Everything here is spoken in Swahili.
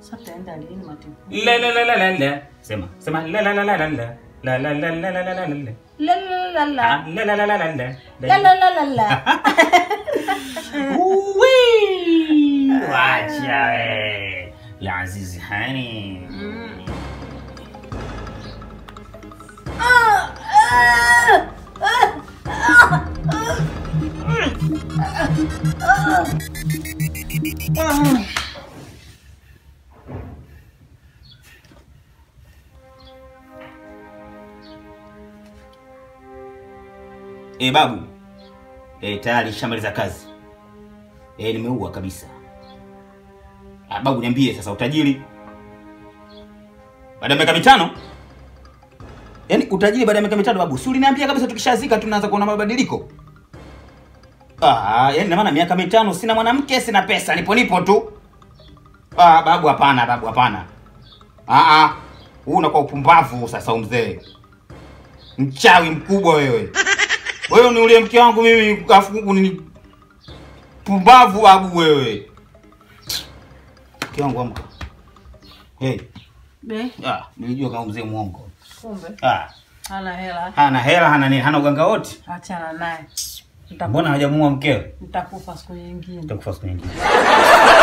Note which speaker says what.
Speaker 1: Sasa tutaenda lini matiku?
Speaker 2: La la la la la la. Sema, sema la la la la la la. La la la la la la la la.
Speaker 1: La la la la.
Speaker 2: Ah, La la la la la la.
Speaker 1: La la la la la.
Speaker 2: Uwi! Wacha we. Ya Azizi Hani. Eh, babu. Eh, tayari shamaliza kazi. Eh, nimeua kabisa. Ah, babu niambie sasa utajiri. Baada ya miaka mitano? Yaani utajiri baada ya miaka mitano babu. Si uliniambia kabisa tukishazika tunaanza kuona mabadiliko. Ah, yaani na maana miaka mitano sina mwanamke, sina pesa, nipo nipo tu. Ah, babu hapana, babu hapana. Ah ah. Huu unakuwa upumbavu sasa mzee. Mchawi mkubwa wewe. Wewe uniulie mke wangu mimi afu ni pumbavu babu wewe. Mke wangu amka. Hey,
Speaker 1: Be,
Speaker 2: ah, nilijua kama mzee mwongo.
Speaker 1: kumbe
Speaker 2: Ah,
Speaker 1: hana hela.
Speaker 2: hana hela, hana nini, hana uganga wote.
Speaker 1: Achana naye. Nitakufa-
Speaker 2: Mbona hajamuua mkewe?
Speaker 1: Nitakufa siku nyingine.
Speaker 2: Utakufa siku nyingine.